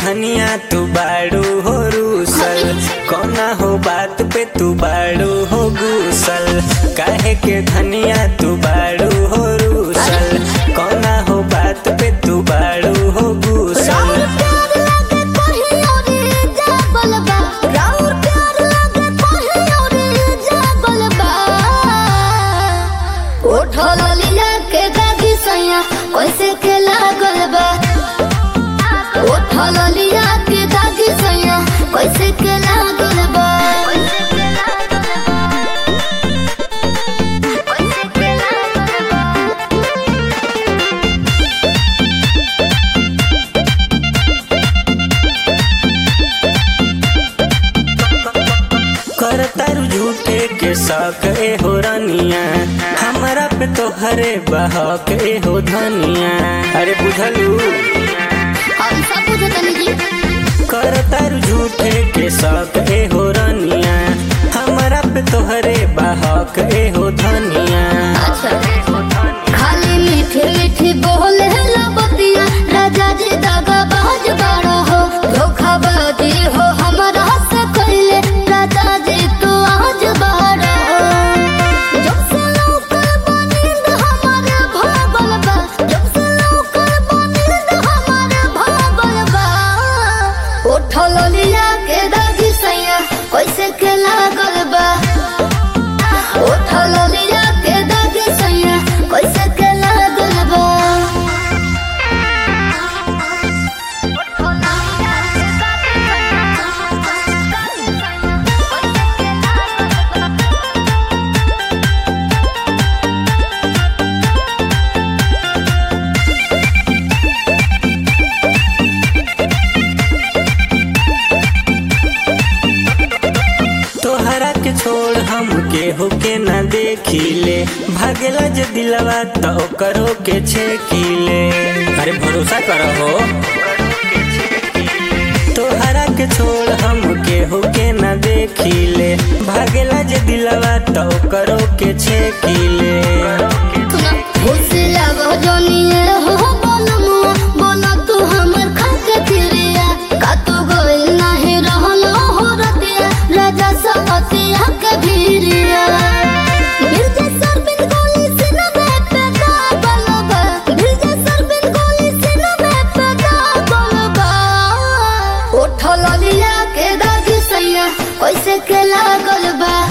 धनिया तू बाड़ू हो रूसल कौना हो बात पे तू बाड़ू हो गुसल काहे के धनिया तू बाड़ू हो रूसल कौना हो बात पे तू बाड़ू हो गुसल राउर प्यार लागे कोही औरी जागल बा राउर प्यार लागे कोही औरी जागल बा उठल लिया के दागी सैया कैसे के लागल बा उठल लिया के दागी सैया कैसे के लागल बा कैसे के लागल बा करतारू झूठे के शौक ए हो रानिया हमारा पे तो हरे बहक ए हो धनिया अरे बुझलू हम सब बुझतनी जी करतारू झूठे के शौक ए हो रानिया हमारा पे तो हरे बहक ए हो धनिया खाली मीठी मीठी बोले लबतिया राजा जी दागा बाज बाड़ा हो धोखाबाजी हो हमारा से कइले राजा जी तू आज बाड़ा हो जब से लौकल बनिंद हमारे भागल बा जब से लौकल बनिंद हमारे भागल बा उठल लिया के दागी सैया कैसे के लागल बा उठल लिया के दागी सैया कैसे के लागल बा तोहरा के छोड़ हम के हो के ना देखिले भागेला जे दिलवा तो करो के छेकिले अरे भरोसा करो हो तोहरा के छोड़ हम के हो के ना देखिले भागेला जे दिलवा तो करो के छेकिले फुसला जोनिए हो बोलमुआ बोला तू हमर खाके फिरिया का तू गोइल नाही रहलो हो रतिया राजा सवतिया के भीरिया बिरजे सरबिन गोली सिना में पे दागल बा बिरजे सरबिन गोली सिना में पे दागल बा उठल लिया के दागी सैया कैसे के लागल बा